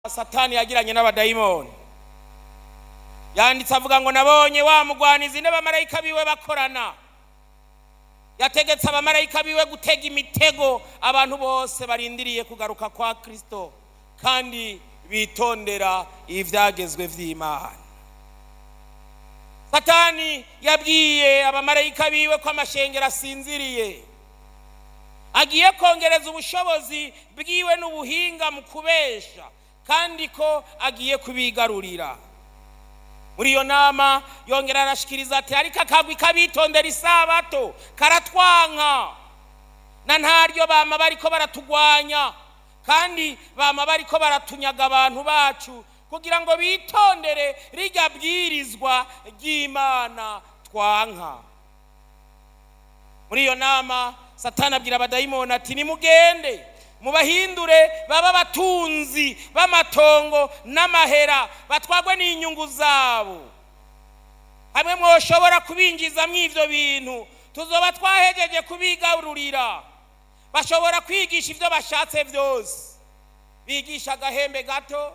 satani yagiranye n'abadayimoni yanditse avuga ngo nabonye wa mugwanizi n'abamarayika biwe bakorana yategetse abamarayika biwe gutega imitego abantu bose barindiriye kugaruka kwa kristo kandi bitondera ibyagezwe by'imana satani yabwiye abamarayika biwe ko amashengero asinziriye agiye kongereza ubushobozi bwiwe n'ubuhinga mu kubesha kandi ko agiye kubigarurira muri iyo nama yongera arashikiriza ati ariko akagwi kabitondera isabato karatwanka na ntaryo bama bariko baratugwanya kandi bama bariko baratunyaga abantu bacu kugira ngo bitondere rijya bwirizwa ry'imana twanka muri iyo nama satani abwira abadayimoni ati nimugende mubahindure baba abatunzi b'amatongo n'amahera batwagwe n'inyungu zabo hamwe mwoshobora kubinjizamo ibyo bintu tuzoba twahejeje kubigarurira bashobora kwigisha ibyo bashatse byose bigisha agahembe gato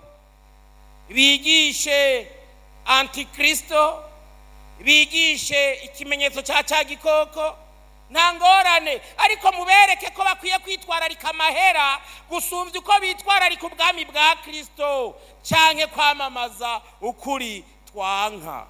bigishe antikristo bigishe ikimenyetso cya cya gikoko nta ngorane ariko mubereke ko bakwiye kwitwararika amahera gusumbya uko bitwararika ubwami bwa kirisito cyangwa kwamamaza ukuri twanka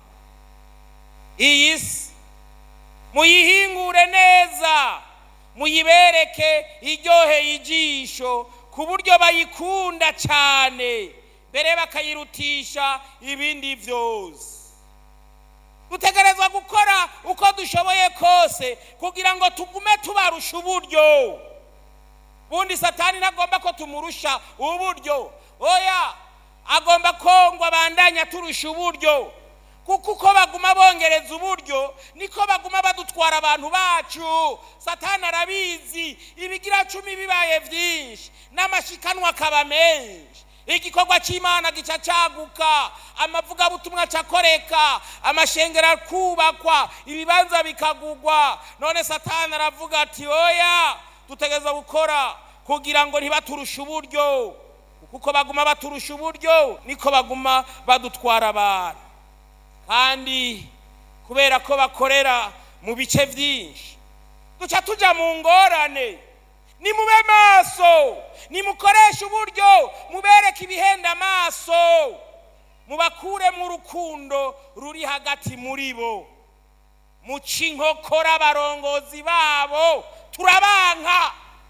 iyi si muyihingure neza muyibereke iryoheye ijisho ku buryo bayikunda cyane mbere bakayirutisha ibindi byose dutegerezwa gukora uko dushoboye kose kugira ngo tugume tubarusha uburyo bundi satani ntagomba ko tumurusha uburyo oya agomba ko ngo abandanya turusha uburyo kuko uko baguma bongereza uburyo niko baguma badutwara abantu bacu satani arabizi ibigira cumi bibaye byinshi n'amashikanwa akaba menshi igikorwa cy'imana gica cyaguka amavugabutumwa acakoreka amashengero akubakwa ibibanza bikagugwa none satani aravuga ati oya dutegereza gukora kugira ngo ntibaturushe uburyo kuko baguma baturusha uburyo niko baguma badutwara abantu kandi kubera ko bakorera mu bice byinshi duca tujya mu ngorane nimube maso nimukoreshe uburyo mubereke ibihenda amaso mubakuremo urukundo ruri hagati muri bo muce inkokora abarongozi babo turabanka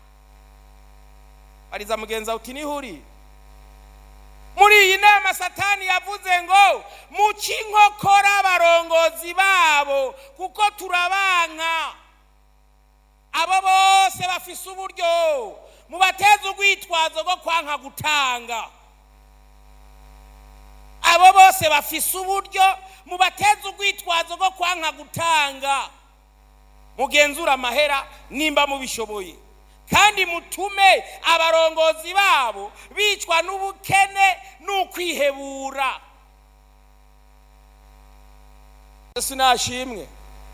bariza mugenzi wawe uti nihuri muri iyi nama satani yavuze ngo muce inkokora abarongozi babo kuko turabanka abo bose bafise uburyo mubateze urwitwazo rwo kwanka gutanga abo bose bafise uburyo mubateze urwitwazo rwo kwanka gutanga mugenzura amahera nimba mubishoboye kandi mutume abarongozi babo bicwa n'ubukene n'ukwihebura yesu nashimwe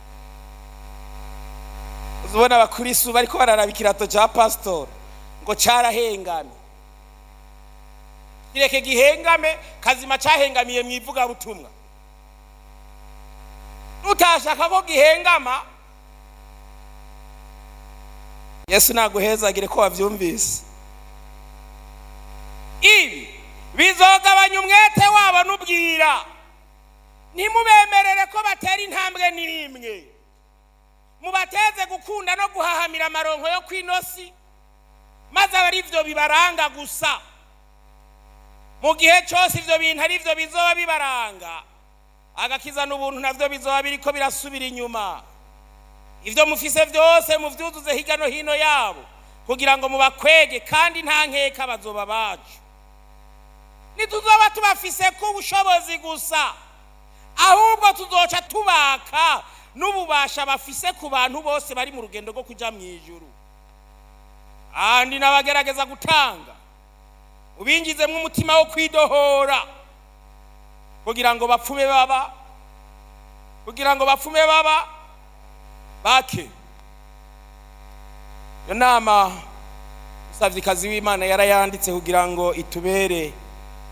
uzibona abakurisu bariko bararaba ikirato cya pasitori ngo cyarahengamye kireke gihengame kazima cyahengamiye mu ivugabutumwa nutashaka ko gihengama yesu naguhezagire ko wabyumvise ibi bizogabanya umwete wabo n'ubwira ntimubemerere ko batera intambwe n'imwe mubateze gukunda no guhahamira amaronko yo ku inosi maze aba ari byo bibaranga gusa mu gihe cyose ibyo bintu ari byo bizoba bibaranga agakiza n'ubuntu nabyo bizoba biri ko birasubira inyuma ibyo mufise byose mubyuzuze hirya no hino yabo kugira ngo mubakwege kandi nta nkeka bazoba bacu ntituzoba tubafise ko ubushobozi gusa ahubwo tuzoca tubaka n'ububasha bafise ku bantu bose bari mu rugendo rwo kujya mu ijuru kandi n'abagerageza gutanga ubingizemo umutima wo kwidohora kugira ngo bapfume baba kugira ngo bapfume baba bake iyo nama umusavyikazi w'imana yarayanditse kugira ngo itubere